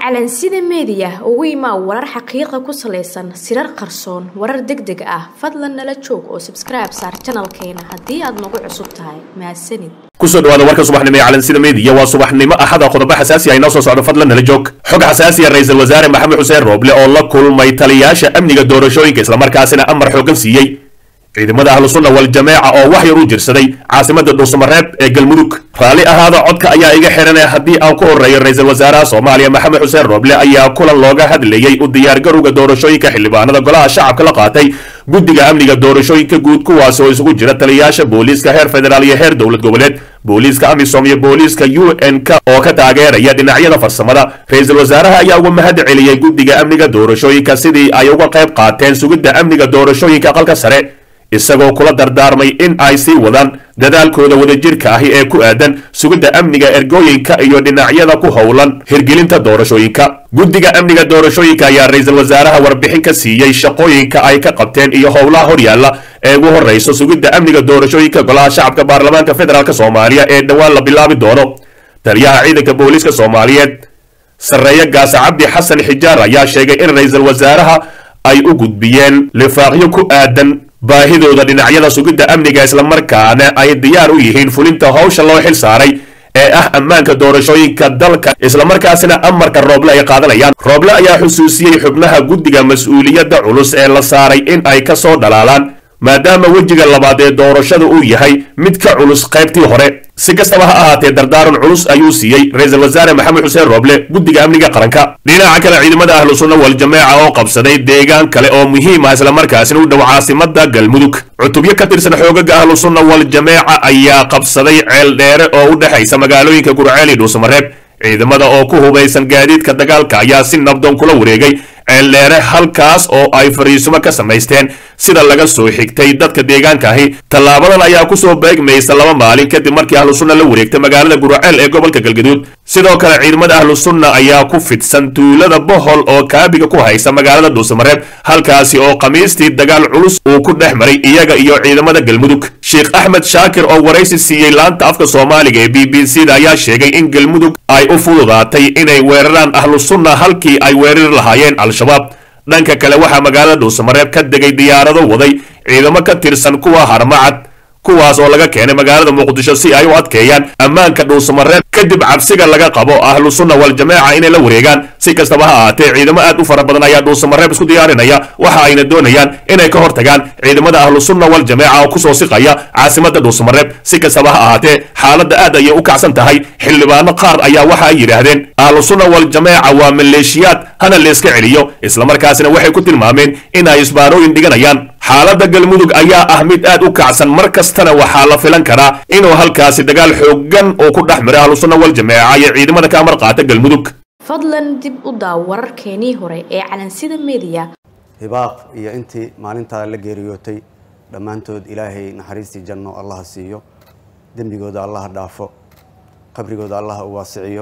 calansida meediya ugu imaa warar xaqiiqa ku salaysan sirar qarsoon warar deg deg ah fadlan nala joog oo sabskribe saar janalkeena haddii aad nagu cusub tahay mahadsanid kusoo dhawaada warka subaxnimo ee calansida meediya waa subaxnimo axada qodobo xasaasi ah inoo soo socdo fadlan nala joog xog xasaasiya ra-iisul wasaare maxamed xuseen rooble oo la kulmay taliyaasha amniga doorashooyinka islamarkaasina amar xoogan siiyey ciidamada ahlu sunna wal jameeca oo wax yar u jirsaday caasimada dhuusamareeb ee galmudug raalli ahaada codka ayaa iga xiranaya haddii aan ku horeeyo ra-iisul wasaaraha soomaaliya maxamed xuseen rooble ayaa kulan looga hadlayey u diyaargarowga doorashooyinka xildhibaanada golaha shacabka la qaatay guddiga amniga doorashooyinka guud kuwaas oo isugu jira taliyayaasha booliiska heer federaal iyo heer dowlad goboleed booliiska amisom iyo booliiska u n k oo ka taageeraya dhinacyada farsamada ra-iisul wasaaraha ayaa uga mahad celiyey guddiga amniga doorashooyinka sidii ay uga qayb qaateen sugidda amniga doorashooyinka aqalka sare isagoo kula dardaarmay in ay sii wadaan dadaalkooda wadajirka ahi ee ku aadan sugidda amniga ergooyinka iyo dhinacyada ku howlan hirgelinta doorashooyinka guddiga amniga doorashooyinka ayaa ra-iisul wasaaraha warbixin ka siiyey shaqooyinka ay ka qabteen iyo howlaha horyaalla ee ugu horrayso sugidda amniga doorashooyinka golaha shacabka baarlamaanka federaalk soomaaliya ee dhowaan la bilaabi doono taliyaha ciidanka booliiska soomaaliyeed sarreeye gaasa cabdi xasan xijaar ayaa sheegay in ra-iisul wasaaraha ay u gudbiyeen lifaaqyo ku aadan baahidooda dhinacyada sugidda amniga islamarkaana ay diyaar u yihiin fulinta howsha loo xil saaray ee ah ammaanka doorashooyinka dalka islamarkaasina amarka rooble ay qaadanayaan rooble ayaa xusuusiyey xubnaha guddiga mas-uuliyadda culus ee la saaray in ay ka soo dhalaalaan maadaama wejiga labaad ee doorashada uu yahay mid ka culus qaybtii hore si kastaba ha ahaatee dardaaran culus ayuu siiyey ra-iisul wasaare maxamed xuseen rooble guddiga amniga qaranka dhinaca kale ciidamada ahlu sunna wal jameeca oo qabsaday deegaan kale oo muhiim ah islamarkaasina u dhow caasimada galmudug cutubyo ka tirsan xoogaga ahlu sunna wal jameeca ayaa qabsaday ceel dheere oo u dhexaysa magaalooyinka gurceel iyo dhuusamareeb ciidamada oo ku hubaysan gaadiidka dagaalka ayaa si nabdoon kula wareegay ceeldheere halkaas oo ay fariisumo ka samaysteen sida laga soo xigtay dadka deegaankaahi tallaabadan ayaa kusoo beegmaysa laba maalin kadib markii ahlu sunna la wareegtay magaalada guraceel ee gobolka galgaduud sidoo kale ciidamada ahlu sunna ayaa ku fidsan tuulada bohol oo kaabiga ku haysa magaalada dhuusamareeb halkaasi oo khamiistii dagaal culus uu ku dhex maray iyaga iyo ciidamada galmudug sheekh axmed shaakir oo waraysi siiyey laanta afka soomaaliga ee b b c da ayaa sheegay in galmudug ay u fududaatay inay weeraraan ahlu sunna halkii ay weerari lahaayeen al-shabaab dhanka kale waxaa magaalada dhuusamareeb ka degay diyaarado waday ciidamo ka tirsan kuwa harmacad kuwaas oo laga keenay magaalada muqdisho si ay u adkeeyaan ammaanka dhuusamareeb kadib cabsiga laga qabo ahlu sunna wal jameeca inay la wareegaan si kastaba ha ahaatee ciidamo aad u fara badan ayaa dhuusamareeb isku diyaarinaya waxa ayna doonayaan inay ka hortagaan ciidamada ahlu sunna wal jameeca oo kusoo siqaya caasimada dhuusamareeb si kastaba ha ahaatee xaaladda aad ayay u kacsan tahay xildhibaano qaar ayaa waxa ay yidhaahdeen ahlu sunna wal jameeca waa maleeshiyaad hana layska celiyo islamarkaasina waxay ku tilmaameen in ay isbaarooyin dhiganayaan xaaladda galmudug ayaa ah mid aad u kacsan mar kastana waxaa la filan karaa inuu halkaasi dagaal xoogan oo ku dhex miro ahlu sunna wal jameeca iyo ciidamada ka amar qaata galmudug fadlan dib u daaw wararkeenii hore ee calansida meediya hibaaq iyo intii maalintaa la geeriyootay dhammaantood ilaahay naxariistii janno allaha siiyo dembigooda allaha dhaafo qabrigooda allaha u waasiciyo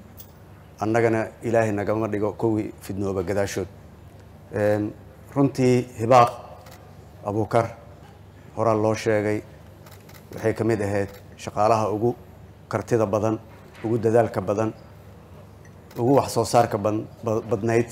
annagana ilaahay nagama dhigo kuwii fidnooba gadaashood runtii hibaaq abuukar horaa loo sheegay waxay ka mid ahayd shaqaalaha ugu kartida badan ugu dadaalka badan ugu wax soo saarka badnayd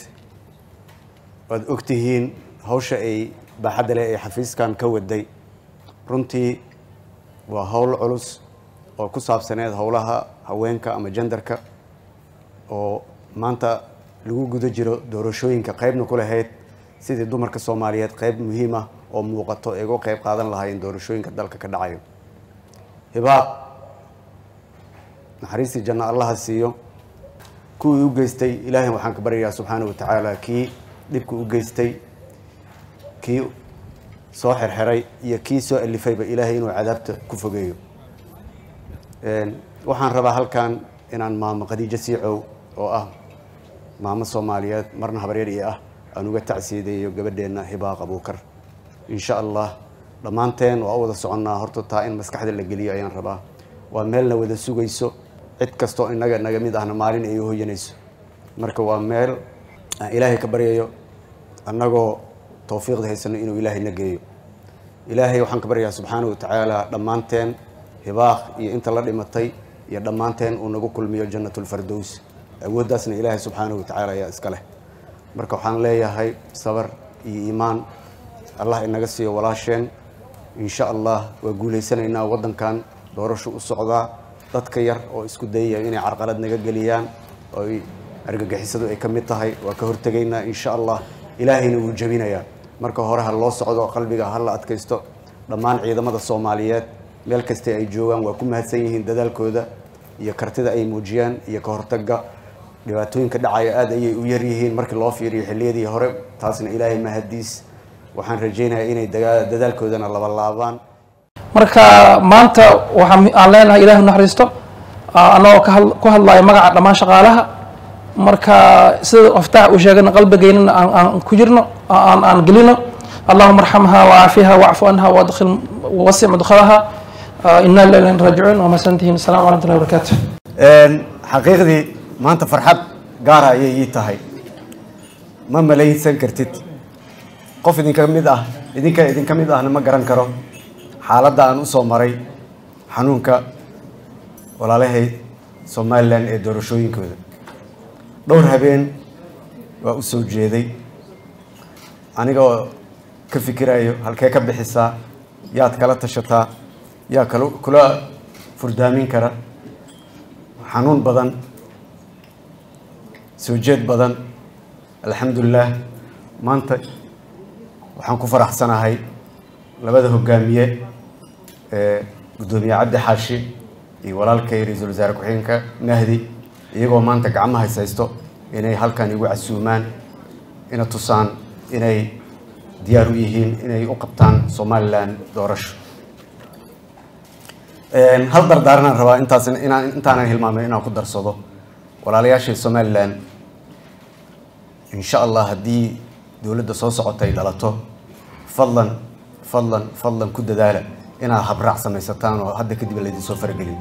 waad ogtihiin hawsha ay baaxadda leh ee xafiiskan ka waday runtii waa howl culus oo ku saabsaneed howlaha haweenka ama jendarka oo maanta lagu guda jiro doorashooyinka qaybna ku lahayd sidii dumarka soomaaliyeed qayb muhiim ah oo muuqato ay uga qayb qaadan lahaayeen doorashooyinka dalka ka dhacayo hibaaq naxariistii janno allaha siiyo kuwii u geystay ilaahay waxaan ka baryayaa subxaana wa tacaala kii dhibka u geystay kii soo xerxeray iyo kii soo alifayba ilaahay inuu cadaabta ku fogeeyo waxaan rabaa halkan inaan maamo khadiijo siicow oo ah maamo soomaaliyeed marna habaryar iyo ah aan uga tacsiideeyo gabadheenna hibaaq abuukar insha allah dhammaanteen waa u wada soconnaa horta taa in maskaxda la geliyo ayaan rabaa waa meelna wada sugayso cid kastoo inaga naga mid ahna maalin ay u hoyanayso marka waa meel aan ilaahay ka baryayo annagoo tawfiiqda haysano inuu ilaahay na geeyo ilaahay waxaan ka baryayaa subxaana wa tacaala dhammaanteen hibaaq iyo inta la dhimatay iyo dhammaanteen uu nagu kulmiyo jannatulfardows awooddaasna ilaahay subxaanahu watacaala ayaa iska leh marka waxaan leeyahay sabar iyo iimaan allah inaga siiyo walaasheen insha allah waa guulaysanaynaa waddankan doorasho u socdaa dadka yar oo isku dayaya inay carqalad naga geliyaan oo ay argagixisadu ay ka mid tahay waa ka hortegaynaa insha allah ilaahayna wuu jebinayaa marka hore ha loo socdo qalbiga ha la adkaysto dhammaan ciidamada soomaaliyeed meel kasta ay joogaan waa ku mahadsan yihiin dadaalkooda iyo kartida ay muujiyaan iyo ka hortagga dhibaatooyinka dhacaya aada ayay u yar yihiin markii loo fiiriyo xilliyadii hore taasna ilaahay mahadiis waxaan rajaynayaa inay dagaa- dadaalkoodana laba laabaan marka maanta waxaa aan leenahay ilahi naxariisto annagoo ka had- ku hadlaya magaca dhammaan shaqaalaha marka sida aftaax uu sheegana qalbigeynana aan aan ku jirno aan aan gelino allahuma arxamha wacaafiha wacfu anha wadkhil wasi mudkhalaha ina lillahi wa inna ilaihi raajicuun wamasantihiin asalamu calaykum warahmatullahi wabarakaatu xaqiiqdii maanta farxad gaara ayay ii tahay ma malaysan kartid qof idinka mid ah idinka idinka mid ahna ma garan karo xaaladda aan usoo maray xanuunka walaalahay somalilan ee doorashooyinkooda dhowr habeen waa u soo jeeday anigoo ka fikirayo halkee ka bixisaa yaad kala tashataa yaa kala kula furdaamin kara xanuun badan soo jeed badan alxamdulilah maanta waxaan ku faraxsanahay labada hogaamiye ee guddoomiye cabdi xaashi iyo walaalkay ra-iisul wasaare ku-xigeenka mahdi iyagoo maanta gacmaha is haysto inay halkan igu casuumaan ina tusaan inay diyaar u yihiin inay u qabtaan somalilan doorasho hal dardaaranaan rabaa intaas inaan intaanan hilmaamin inaan ku darsado walaalayaashay somalilan insha allah haddii dowladda soo socota ay dhalato fadlan fadlan fadlan ku dadaala inaad habraac samaysataan oo hadda kadib laydin soo faragelin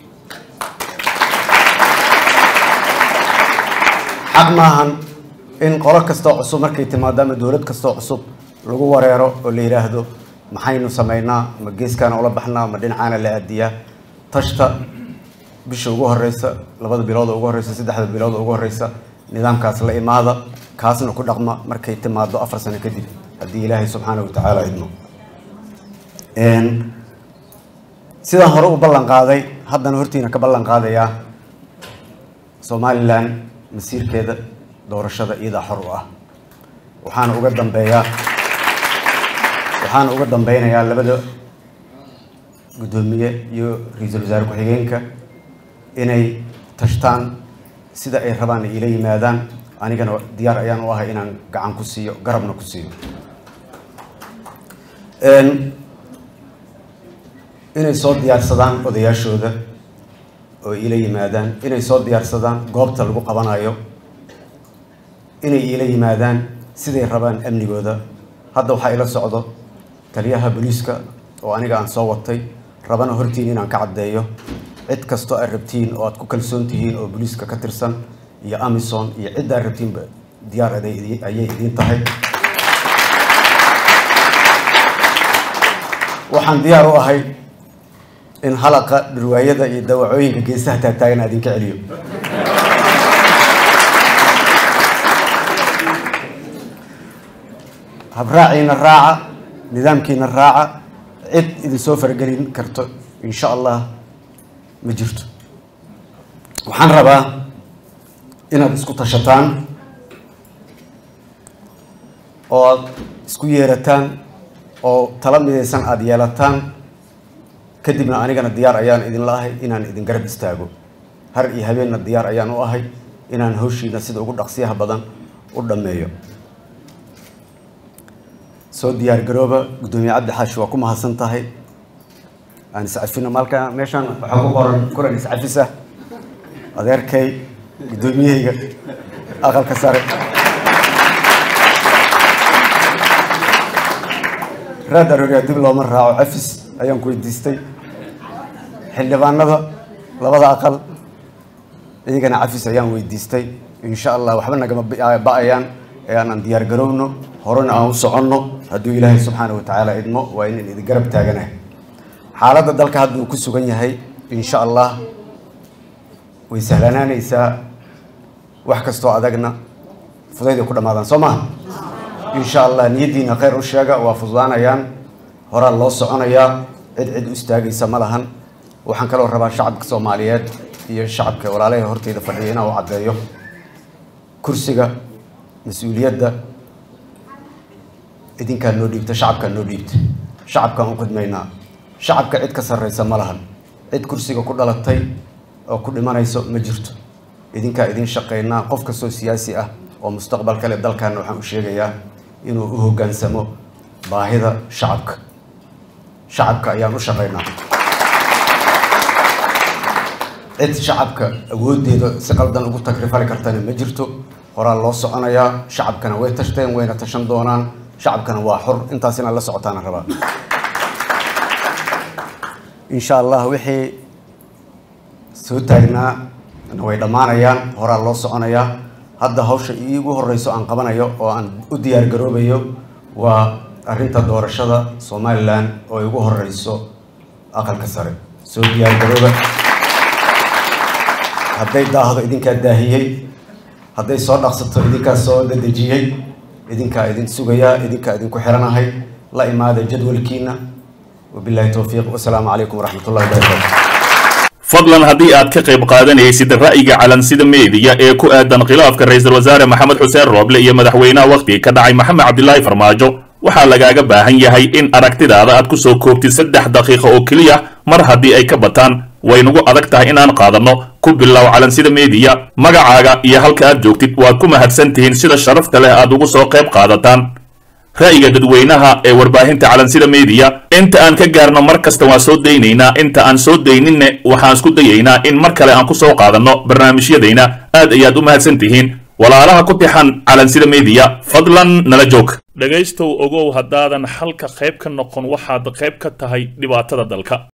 xaq maahan in qolo kastoo cusub markay timaado ama dowlad kastoo cusub lagu wareero oo la yidhaahdo maxaynu samaynaa ma geeskaana ula baxnaa ma dhinacaana la aadiyaa tashta bisha ugu horeysa labada bilood oo ugu horeysa saddexda bilood oo ugu horeysa nidaamkaas la imaada kaasna ku dhaqma markay timaado afar sano kadib haddii ilaahay subxaana watacaala idmo sidaan hore u ballan qaaday haddana hortiina ka ballan qaadayaa somalilan masiirkeeda doorashada iyadaa xor u ah waxaana uga dambeeyaa waxaana uga dambeynayaa labada guddoomiye iyo ra-iisul wasaare ku-xigeenka inay tashtaan sida ay rabaan ay ila yimaadaan anigana diyaar ayaan u ahay inaan gacan ku siiyo garabna ku siiyo inay soo diyaarsadaan odayaashooda oo ila yimaadaan inay soo diyaarsadaan goobta lagu qabanayo inay ila yimaadaan siday rabaan amnigooda hadda waxaa ila socdo taliyaha booliiska oo aniga aan soo watay rabana hortiin inaan ka caddeeyo cid kastoo aad rabtiin oo aad ku kalsoon tihiin oo booliiska ka tirsan iyo amison iyo cidda aad rabtiinba diyaar aday idi- ayay idiin tahay waxaan diyaar u ahay in halaqa dhirwaayada iyo dawacooyinka geesaha taagtaagan aan idinka celiyo habraaciina raaca nidaamkiina raaca cid idin soo faragelin karto insha allah ma jirto waxaan rabaa inaad isku tashataan oo aad isku yeerataan oo tala midaysan aada yeelataan kadibna anigana diyaar ayaan idinla ahay inaan idin garab istaago har iyo habeenna diyaar ayaan u ahay inaan hawshiina sida ugu dhaqsiyaha badan u dhammeeyo soo diyaar garooba guddoomiye cabdi xaashi waa ku mahadsan tahay aan iscafino maalka meeshaan waxaa ku qoran kulan iscafisa adeerkay guddoomiyahayga aqalka sare raad arooriyaa dib looma raaco cafis ayaan ku weydiistay xildhibaanada labada aqal iyagana cafis ayaan weydiistay insha allah waxba nagama ba- ba-ayaan ee aanan diyaar garowno horena aan u soconno hadduu ilaahay subxaana wa tacaala idmo waa inaan idin garab taaganahay xaaladda dalka hadda uu ku sugan yahay insha allah way sahlanaanaysaa wax kastoo adagna fudayday ku dhammaadaan soo maha insha allah niyaddiina khayr u sheega waa fududaanayaan horaa loo soconayaa cid cid u istaagaysa ma lahan waxaan kaloo rabaa shacabka soomaaliyeed iyo shacabka walaalaha horteyda fadhiya inaan u caddeeyo kursiga mas-uuliyadda idinkaa noo dhiibta shacabkaa noo dhiibta shacabkaan u khidmaynaa shacabka cid ka sarreysa ma lahan cid kursiga ku dhalatay oo ku dhimanayso ma jirto idinkaa idin shaqaynaa qof kastoo siyaasi ah oo mustaqbal kale dalkaana waxaan u sheegayaa inuu u hoggaansamo baahida shacabka shacabka ayaan u shaqaynaa cid shacabka awooddeeda si qaldan ugu tagrifali kartana ma jirto horaa loo soconayaa shacabkana way tashteen wayna tashan doonaan shacabkana waa xor intaas inaad la socotaana rabaa insha allah wixii soo taagnaa way dhammaanayaan horaa loo soconayaa hadda hawsha iigu horeyso aan qabanayo oo aan u diyaar garoobayo waa arrinta doorashada somalilan oo igu horeyso aqalka sare soo diyaar garooba hadday daahdo idinkaa daahiyey hadday soo dhaqsato idinkaa soo dadejiyey idinkaa idin sugayaa idinkaa idinku xiranahay la imaada jadwalkiina wabillahi towfiiq wasalaamu calaykum waraxmat ullahi wabarakatu fadlan haddii aad ka qayb qaadanaysid ra'yiga calansida meediya ee ku aadan khilaafka ra'iisul wasaare maxamed xuseen rooble iyo madaxweynaha wakhtiga ka dhacay maxamed cabdilaahi farmaajo waxaa lagaaga baahan yahay in aragtidaada aad ku soo koobtid saddex daqiiqo oo keliya mar haddii ay ka bataan waynugu adag tahay inaan qaadanno ku bilow calansida meediya magacaaga iyo halka aad joogtid waad ku mahadsan tihiin sida sharafta leh aad ugu soo qayb qaadataan ra'yiga dadweynaha ee warbaahinta calansida meediya inta aan ka gaarno mar kasta waan soo daynaynaa inta aan soo dayninne waxaan isku dayaynaa in mar kale aan ku soo qaadanno barnaamijyadayna aad ayaad u mahadsan tihiin walaalaha ku tixan calansida meediya fadlan nala joog dhegaystow ogow haddaadan xalka qayb ka noqon waxaad qayb ka tahay dhibaatada dalka